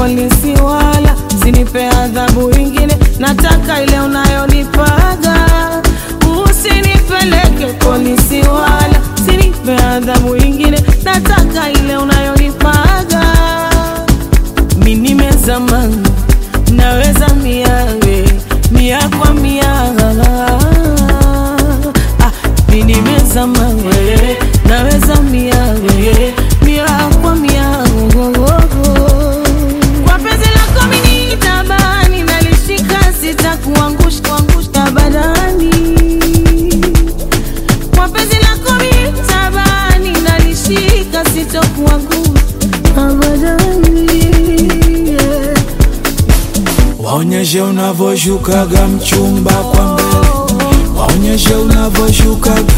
polisi, wala sinipe adhabu ingine, nataka ile unayonipaga. Usinipeleke polisi, wala sinipe adhabu ingine, nataka ile unayonipaga. Mi nimezama, naweza miawe mia kwa mia ah, mi nimezama we, naweza miawe mia kwa mia kwa penzi lako mimi nitabani, nalishika sitakuangusha kuangusha badani kwa penzi lako mimi nitabani, nalishika sitakuangusha badani yeah. Waonyeshe unavyoshukaga mchumba kwa mbele, waonyeshe unavyoshukaga,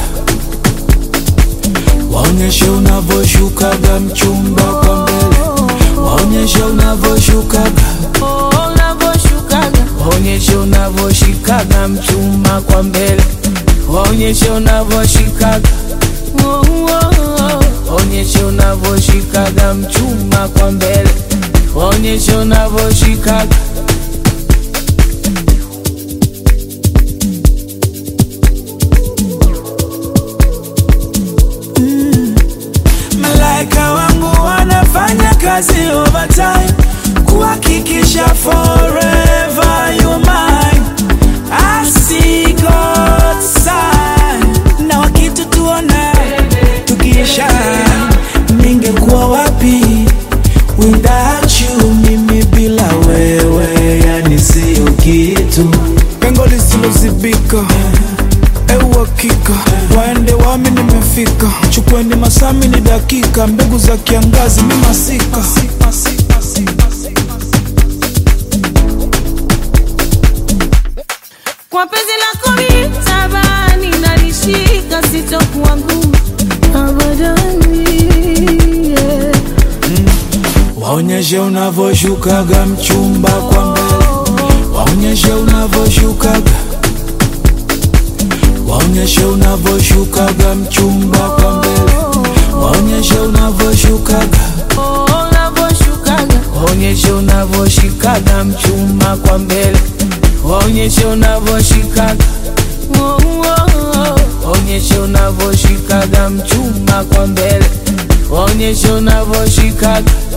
waonyeshe unavyoshukaga mchumba kwa mbele, waonyeshe unavyoshukaga, Oh, unavyoshukaga waonyeshe unavyoshikaga mchumba kwa mbele, waonyeshe unavyoshikaga, oh, oh, oh. waonyeshe unavyoshikaga mchumba kwa mbele, waonyeshe unavyoshikaga Malaika wangu wanafanya kazi overtime kuhakikisha forever you mine. I see God's sign. Na wakitutuona tukiisha, ningekuwa wapi without you? Mimi bila wewe, yani sio kitu, pengo lisilozibika euhakika waende wami nimefika chukweni masami ni dakika mbegu za kiangazi mi masika kwa penzi lako mimi tabani, nalishika sitokuangusha abadani yeah. waonyeshe unavyoshukaga mchumba kwa mbele waonyeshe unavyoshukaga waonyeshe unavyoshukaga mchumba kwa mbele waonyeshe unavyoshukaga Oh, unavyoshukaga waonyeshe unavyoshikaga mchumba kwa mbele waonyeshe unavyoshikaga oh, oh, oh. waonyeshe unavyoshikaga mchumba kwa mbele waonyeshe unavyoshikaga